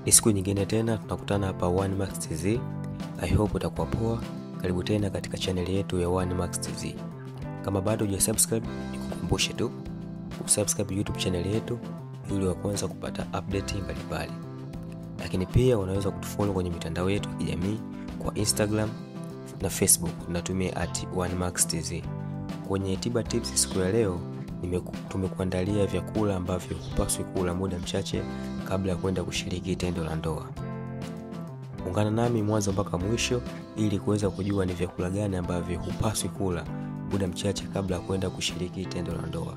Ni siku nyingine tena tunakutana hapa One Max TZ. I hope utakuwa poa. Karibu tena katika chaneli yetu ya One Max TZ. Kama bado hujasubscribe, nikukumbushe tu kusubscribe YouTube chaneli yetu ili wa kwanza kupata update mbalimbali. Lakini pia unaweza kutufollow kwenye mitandao yetu ya kijamii kwa Instagram na Facebook tunatumia at OneMaxTZ. Kwenye tiba tips siku ya leo tumekuandalia vyakula ambavyo hupaswi kula muda mchache kabla ya kwenda kushiriki tendo la ndoa. Ungana nami mwanzo mpaka mwisho ili kuweza kujua ni vyakula gani ambavyo hupaswi kula muda mchache kabla ya kwenda kushiriki tendo la ndoa.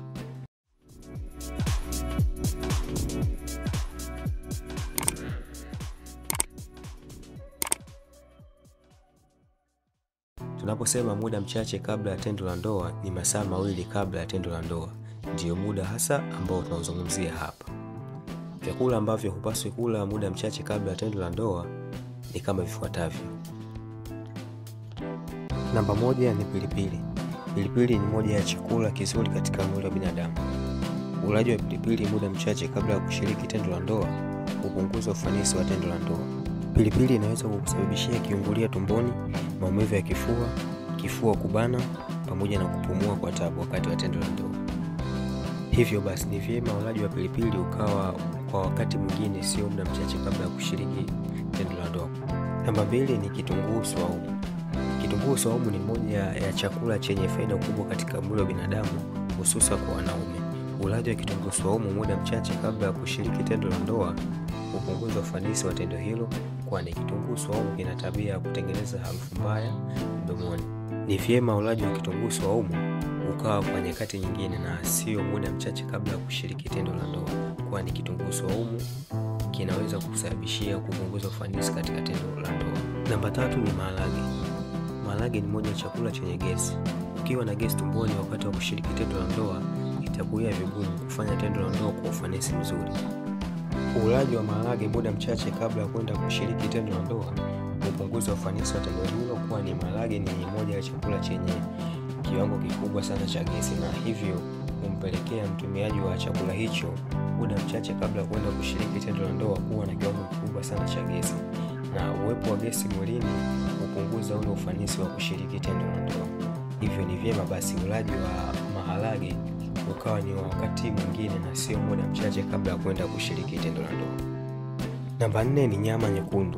Tunaposema muda mchache kabla ya tendo la ndoa ni masaa mawili kabla ya tendo la ndoa, ndiyo muda hasa ambao tunaozungumzia hapa. Vyakula ambavyo hupaswi kula muda mchache kabla ya tendo la ndoa ni kama vifuatavyo. Namba moja ni pilipili. Pilipili ni moja ya chakula kizuri katika mwili wa binadamu. Ulaji wa pilipili muda mchache kabla ya kushiriki tendo la ndoa hupunguza ufanisi wa tendo la ndoa. Pilipili inaweza kukusababishia kiungulia tumboni, maumivu ya kifua, kifua kubana, pamoja na kupumua kwa tabu wakati wa tendo la ndoa. Hivyo basi, ni vyema ulaji wa pilipili ukawa kwa wakati mwingine, sio muda mchache kabla ya kushiriki tendo la ndoa. Namba mbili ni kitunguu swaumu. Kitunguu swaumu ni moja ya chakula chenye faida kubwa katika mwili wa binadamu, hususa kwa wanaume. Ulaji wa kitunguu swaumu muda mchache kabla ya kushiriki tendo la ndoa hupunguza ufanisi wa tendo hilo, kwani kitunguu swaumu kina tabia ya kutengeneza harufu mbaya mdomoni. Ni vyema ulaji wa kitunguu swaumu ukawa kwa nyakati nyingine na sio muda mchache kabla ya kushiriki tendo la ndoa, kwani kitunguu swaumu kinaweza kusababishia kupunguza ufanisi katika tendo la ndoa. Namba tatu ni maharage. Maharage ni moja ya chakula chenye gesi. Ukiwa na gesi tumboni wakati wa kushiriki tendo la ndoa, itakuwa vigumu kufanya tendo la ndoa kwa ufanisi mzuri. Ulaji wa maharage muda mchache kabla ya kwenda kushiriki tendo la ndoa hupunguza ufanisi wa tendo hilo, kwani maharage ni moja ya chakula chenye kiwango kikubwa sana cha gesi, na hivyo humpelekea mtumiaji wa chakula hicho muda mchache kabla ya kwenda kushiriki tendo la ndoa kuwa na kiwango kikubwa sana cha gesi, na uwepo wa gesi mwilini hupunguza ule ufanisi wa kushiriki tendo la ndoa. Hivyo ni vyema basi ulaji wa maharage ukawa ni wa wakati mwingine na sio muda mchache kabla ya kwenda kushiriki tendo la ndoa. Namba nne ni nyama nyekundu.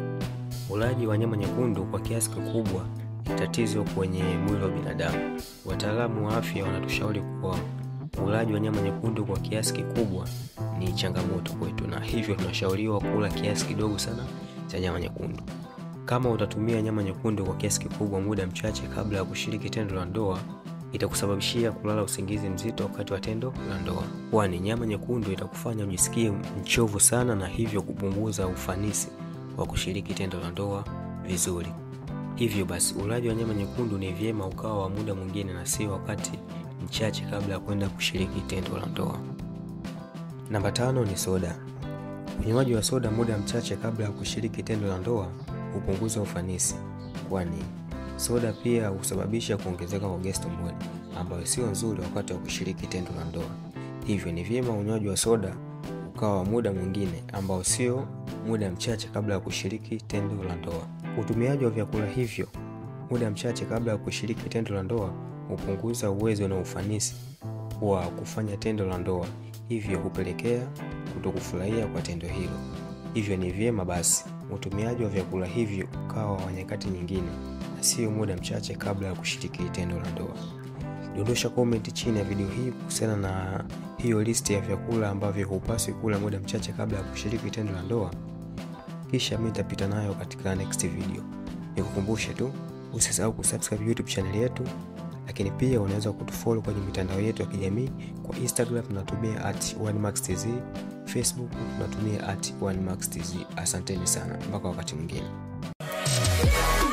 Ulaji wa nyama nyekundu kwa kiasi kikubwa ni tatizo kwenye mwili wa binadamu. Wataalamu wa afya wanatushauri kuwa ulaji wa nyama nyekundu kwa kiasi kikubwa ni changamoto kwetu, na hivyo tunashauriwa kula kiasi kidogo sana cha nyama nyekundu. Kama utatumia nyama nyekundu kwa kiasi kikubwa muda mchache kabla ya kushiriki tendo la ndoa itakusababishia kulala usingizi mzito wakati wa tendo la ndoa, kwani nyama nyekundu itakufanya ujisikie mchovu sana na hivyo kupunguza ufanisi wa kushiriki tendo la ndoa vizuri. Hivyo basi, ulaji wa nyama nyekundu ni vyema ukawa wa muda mwingine na sio wakati mchache kabla ya kwenda kushiriki tendo la ndoa. Namba tano ni soda. Unywaji wa soda muda mchache kabla ya kushiriki tendo la ndoa hupunguza ufanisi, kwani soda pia husababisha kuongezeka kwa gesi tumboni ambayo sio nzuri wakati wa kushiriki tendo la ndoa. Hivyo ni vyema unywaji wa soda ukawa wa muda mwingine ambao sio muda mchache kabla ya kushiriki tendo la ndoa. Utumiaji wa vyakula hivyo muda mchache kabla ya kushiriki tendo la ndoa hupunguza uwezo na ufanisi wa kufanya tendo la ndoa, hivyo hupelekea kutokufurahia kwa tendo hilo. Hivyo ni vyema basi utumiaji wa vyakula hivyo ukawa wa nyakati nyingine na sio muda mchache kabla ya kushiriki tendo la ndoa. Dondosha comment chini ya video hii kuhusiana na hiyo listi ya vyakula ambavyo hupaswi kula muda mchache kabla ya kushiriki tendo la ndoa, kisha mimi nitapita nayo katika next video. Nikukumbushe tu usisahau kusubscribe YouTube channel yetu, lakini pia unaweza kutufollow kwenye mitandao yetu ya kijamii. Kwa Instagram tunatumia at OneMaxTZ, Facebook tunatumia at OneMaxTZ. Asanteni sana, mpaka wakati mwingine.